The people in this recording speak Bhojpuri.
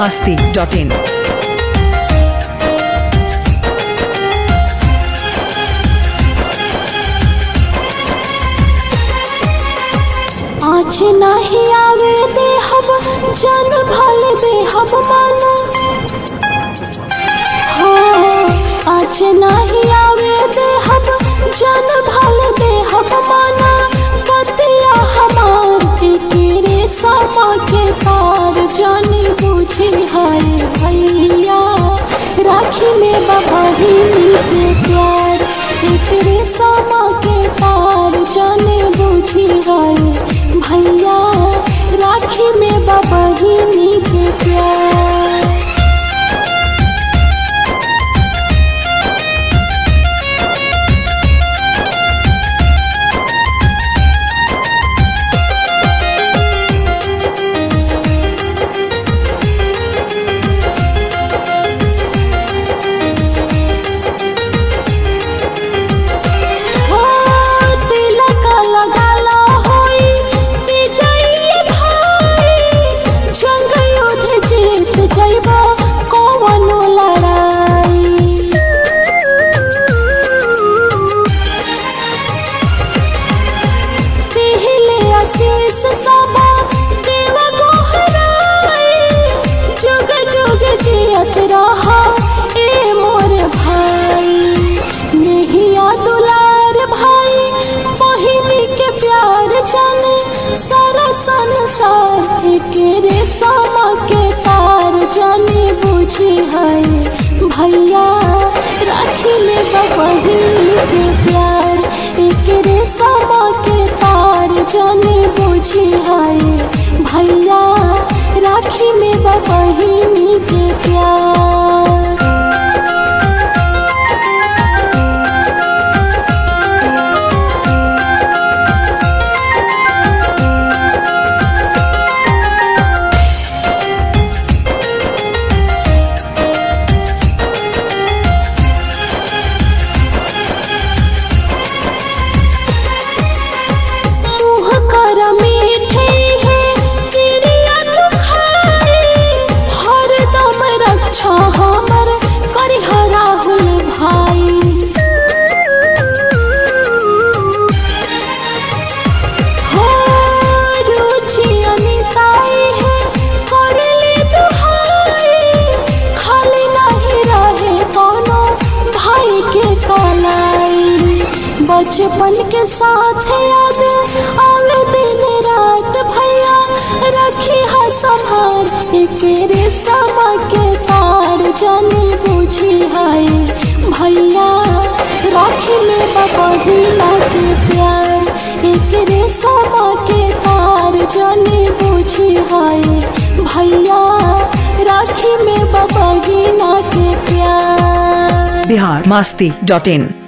masti.in. आज नहीं आवे दे हब जन भल दे हब मानो हो आज नहीं आवे दे हब जन भल दे हब माना पतिया हमार तेरे समा के तार जानी बुझी है भैया राखी में बबही के प्यार तेरे समा के तार जाने बुझी है भैया राखी में बबही के प्यार हो तिलक लगाला होई विजयी भाई जंग युद्ध जीत जइबा कौनो लड़ाई तिहिले आशीष सबा देव गोहराई जुग जुग जियत रहा ए मोर भाई नहिया दुलार भाई बहिनी के प्यार जाने सारा संसार के समा के तार जाने बुझी है भैया राखी में बहिनी के प्यार एक रे समा के तार जाने बुझी है भैया राखी में बहिनी के प्यार मुँह कर मीठे है तिरिया तू खाई हरदम रक्षा हमर करी राहुल भाई हो रुचि अनिताई है करली दुहाई खाली नहीं रहे कोनो भाई के कलाई बचपन के साथ याद आवे दिन रात भैया रखी है संभार एक रे समा के तार जाने बुझी है भैया राखी में बबहीना के प्यार एक रे समा के तार जाने बुझी है भैया राखी में बबहीना के प्यार Bihar masti.in.